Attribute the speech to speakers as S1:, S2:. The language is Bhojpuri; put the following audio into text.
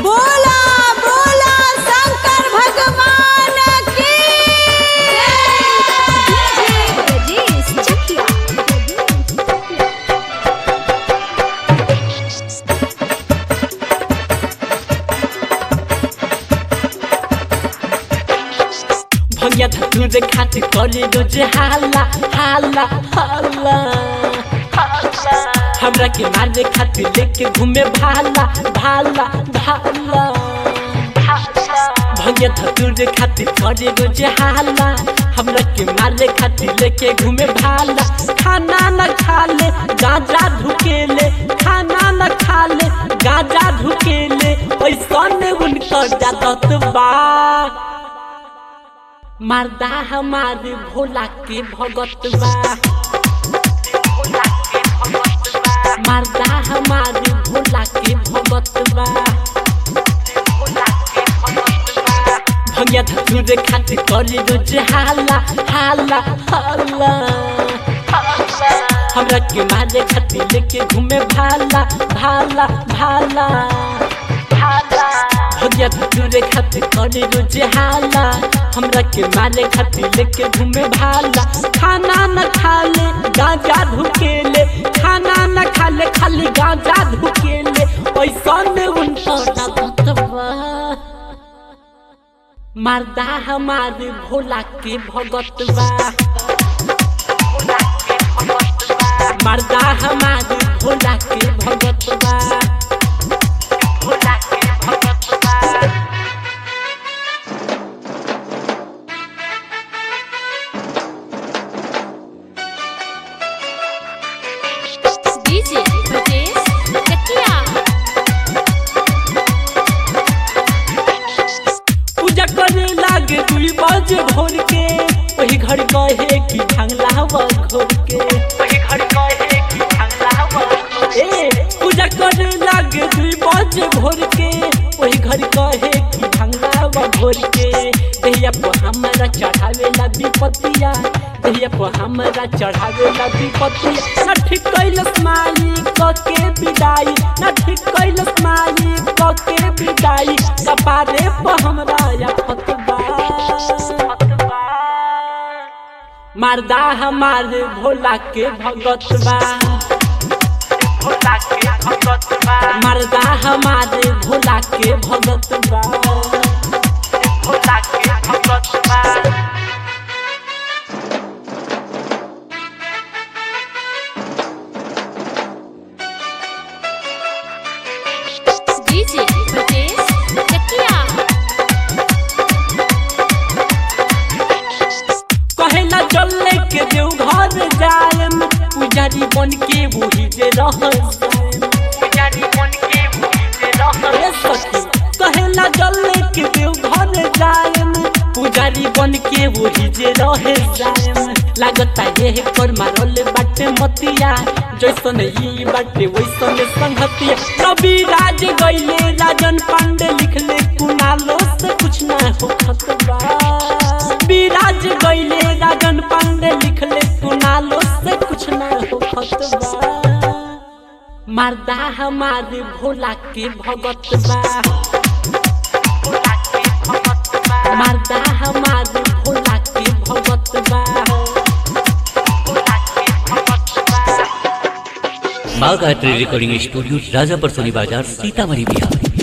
S1: बोला बोला शंकर भगवान की
S2: Rajesh Chakia.
S3: भैया धतूर खातिर करे रोज हाला हाला हाला हमरा के मारे खातिर लेके घूमे भाला भाला भाला भैया धतूर खातिर करे रोज हाला हमरा के मारे खातिर लेके घूमे भाला खाना न खा ले गांजा ढुकेले खाना न खा ले गांजा ढुकेले ऐसा ने उनकर जादत बा मर्दा हमारे भोला के भगत बा मर्दा हमारे भोला के भगत बा भैया धतूर खातिर करे रोज हाला हाला हाला हमरा के मारे खातिर लेके घूमे भाला भाला भाला भैया धतूर खातिर करे रोज हाला हमरा के मारे खातिर लेके घूमे भाला खाना न खा ले गांजा ढुकेले खाना न खा ले खाली गांजा ढुकेले ऐसा में उनका भगतवा मर्दा हमारे भोला के भगतवा मर्दा हमारे भोला के भगतवा भोला के भगतवा
S2: DJ Rajesh Chakia.
S3: पूजा करे लागे दुई बजे भोर के वही घर कहे कि भांगला हवा घोर के वही घर कहे कि भांगला हवा ए पूजा करे लागे दुई बजे भोर के वही घर कहे कि भांगला हवा घोर के दहिया पर हमारा चढ़ावे ला विपतिया दहिया पर हमारा चढ़ावे ला विपतिया ना ठीक कैलस माई क के विदाई ना ठीक कैलस माई क के विदाई कपारे पर हमरा या फतवा मर्दा हमारे भोला के भगतवा भोला के भगतवा मर्दा हमारे भोला के भगतवा भोला के भगतवा
S2: DJ Rajesh Chakia.
S3: कहेला चले के देव घर जायम पुजारी बन के वही जे रह पुजारी बन के वही जे रह कहेला चले के देव घर जायम पुजारी बन के वही जे रहे जायम लागता ये पर मारल बाटे मतिया जैसन ई बाटे वैसन संगतिया कवि राज गईले राजन पांडे लिखले कुनालो से कुछ ना हो खतबा विराज गईले राजन पांडे लिखले कुनालो से कुछ ना हो खतबा मर्दा हमारे भोला के भगत बा मर्दा हमारे भोला के भगत बा
S4: माँ गायत्री रिकॉर्डिंग स्टूडियो राजापर सोनी बाजार सीतामढ़ी बिहार